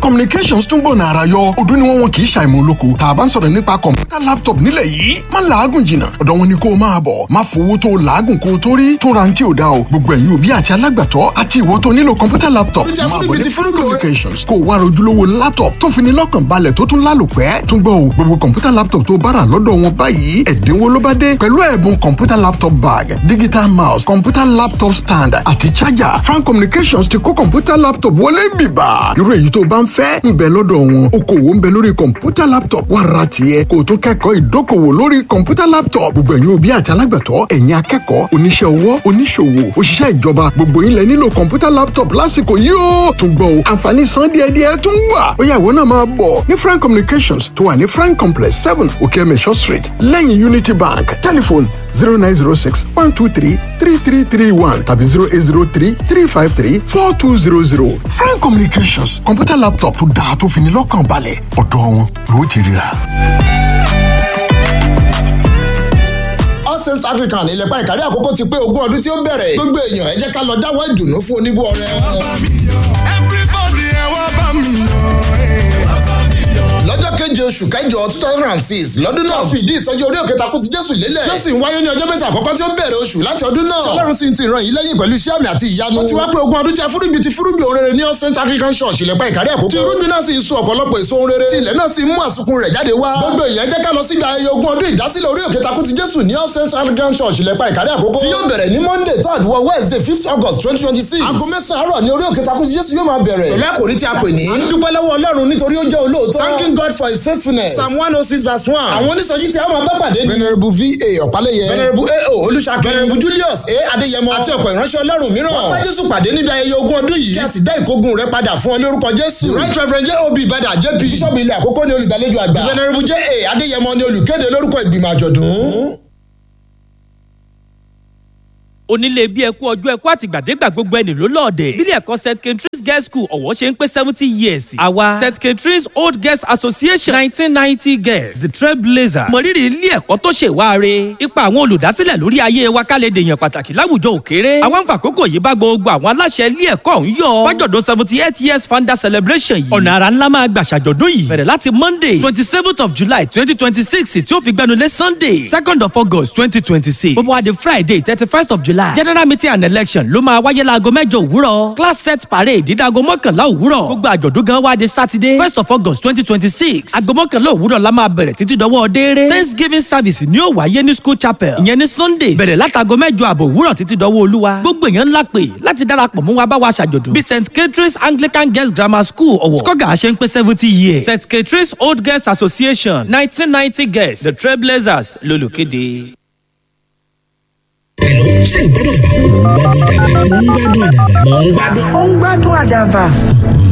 communications tún gbọ̀nà ara yọ ọdún ni wọ́n wọn kì í ṣàìmọ̀ olóko tá a bá ń sọ̀rọ̀ nípa kọ̀ǹpútà laptop nílẹ̀ yìí má làágùn jìnnà ọ̀dọ̀ wọn ni kó o máa bọ̀ má fowó tó o làágùn kó o tó rí tún ra ní tí o dá o gbogbo ẹ̀yin òbí àti alágbàtọ́ àti ìwọ tó nílò kọ̀ǹpútà laptop Ìjà máa fún bọ̀ ibi ní tí free fúrúgbò rẹ. communications kó o wá rojúlówó laptop tó fi ní lọ́kàn balẹ̀ tó tún lálòpẹ́ tún gbọ́ o gbogbo kọ̀ǹpútà laptop tó bá rà lọ́dọ̀ wọn báyìí ẹ̀dínwó ló bá dé pẹ̀lú ẹ̀bùn kọ̀ǹpútà laptop bag digital mouse kọ̀ǹpútà laptop stand àti charger frank communications ti kó kọ̀ǹpútà laptop wọlé bìbà irú èyí tó bá ń fẹ́ ń bẹ lọ́dọ̀ wọn okòwò ń bẹ lórí kọ̀ǹpútà laptop wà ra tiẹ̀ kó o tún kẹ́kọ̀ọ́ ìdókòwò lórí kọ̀ǹpútà laptop gbogbo ẹ̀yin òbí àti alágbàtọ́ ẹ̀yin akẹ́kọ̀ọ́ oníṣẹ́ ọwọ́ oníṣòwò òṣìṣẹ́ ìjọba gbogbo yín lẹ nílò kọ̀ǹpútà laptop lásìkò yìí ó tún gbọ́ o àǹfààní san díẹ̀díẹ̀ tún wà ó yá ìwọ náà máa bọ̀ ní frank communications tó wà ní frank complex seven okeemesho street lẹ́yìn unity bank telephone zero nine zero six one two three three three three one tàbí zero eight zero three three five three four two zero zero frank communications kọ̀ǹpútà laptop tó dáa tó fi ní lọ́kàn balẹ̀ ọ̀dọ̀ wọn ló ti ríra. all saints africa ní ilẹ̀pá ìkàrí àkókò ti pé ogún ọdún tí ó bẹ̀rẹ̀ gbogbo èèyàn ẹ jẹ́ ká lọ dáwọ́ ìdùnnú fún oníbó ọrẹ. everybody ẹ wá bá mi lọ́jọ́ keje oṣù kẹjọ two thousand and six lọ́dún náà fìdí ìsọjí orí òkè takú ti jésù lélẹ̀. tí ó sì ń wáyé ní ọjọ́ mẹ́ta àkọ́kọ́ tí ó bẹ̀rẹ̀ oṣù láti ọdún náà. tí ọlọ́run sì ń ti ìran yìí lẹ́yìn pẹ̀lú iṣẹ́ àmì àti ìyanu. ó ti wá pé ogún ọdún tí a fúrúgbìn ti fúrúgbìn òun rere ní all saint african church ìlẹ̀pá ìkàrí àkókò. tí irúgbìn náà sì ń so ọ̀pọ̀lọpọ̀ èso òun rere. tí ilẹ̀ náà sì ń mú àsùnkún rẹ̀ jáde wá. gbogbo èèyàn jẹ́ ká lọ síbi ayẹyẹ ogún ọdún ìdásílẹ̀ orí òkè takú ti jésù ní all saint african church ìlẹ̀pá ìkàrí àkókò. tí yóò bẹ̀rẹ̀ ní monday third wọ wednesday fifth august twenty twenty six. aago mẹ́sàn-án àárọ̀ ní orí òkè takú ti jésù yóò máa bẹ̀rẹ̀. pẹ̀lú àkòrí tí a pè ní. à ń dúpẹ́ lọ́wọ́ ọlọ́run nítorí ó jẹ́ olóòótọ́. thanking god for his faithfulness. psalm one oh six verse one. àwọn onísọjí tí a máa bá pàdé ni. venerable va ọ̀pálẹ̀yẹ. venerable ao olùṣàkè. venerable julius a adéyẹmọ. àti ọ̀pọ̀ ìránṣẹ́ ọlọ́run mìíràn. wọ́n bá jésù pàdé níbi ayẹyẹ ogún ọdún yìí. kí a sì dá ìkógun rẹ padà fún ọ lórúkọ jésù. right reverend job ìbàdàn jp. bíṣọ̀bù ilé àkókò ni olùgbàlejò àgbà. venerable ja adéyẹmọ ni olùkéde lórúkọ ìgbìmọ̀ àjọ̀dún. onílé bí ẹkú ọjọ́ ẹkú àtìgbàdégbà gbogbo ẹni ló lọ́ọ̀dẹ̀. bílẹ̀ ẹ̀kọ́ st katrins girls school ọ̀wọ́ ṣe ń pé seventy years. àwa st katrins old girls association nineteen ninety girls the trailblazers. mọ̀rírì ilé ẹ̀kọ́ tó ṣe wáre. ipa àwọn olùdásílẹ̀ lórí ayé wa ká lè dèèyàn pàtàkì láwùjọ òkèrè. àwọn àfàkókò yìí bá gbogbo àwọn aláṣẹ ilé ẹ̀kọ́ ọ̀hún yọ. fájọ̀dún seventy eight years founder celebration yìí. ọ̀nà àrà ńlá máa gbà ṣàjọ̀dún yìí. bẹ̀rẹ̀ láti monday twenty seventh of july twenty twenty six tí ó fi gbẹnulé sunday second of august twenty twenty six. gbogbo wa di friday thirty first of july general meeting and election ló máa wáyé láago mẹ́jọ òwúrọ̀ class set parade dídáago mọ́kànlá òwúrọ̀ gbogbo àjọ̀dún gan wá di saturday first of august twenty twenty six aago mọ́kànlá òwúrọ̀ la máa bẹ̀rẹ̀ títí dọwọ́ dééré thanksgiving service ni ó wáyé ní school chapel ìyẹn ní sunday bẹ̀rẹ̀ látago mẹ́jọ àbọ̀ òwúrọ̀ títí dọwọ́ olúwa gbogbo èèyàn ńlá pè láti darapọ̀ mú wa bá wa ṣàjọ̀dún bí st catherine's anglican girls grammar school ọ̀wọ̀ skoga ṣe ń pé seventy years st catherine's old girls association nineteen ninety girls the trailblazers lolùkéde. Hello, ṣé ìgbádùn àdàbà? Mò ń gbádùn àdàbà. Mò ń gbádùn àdàbà. ó ń gbádùn àdàbà.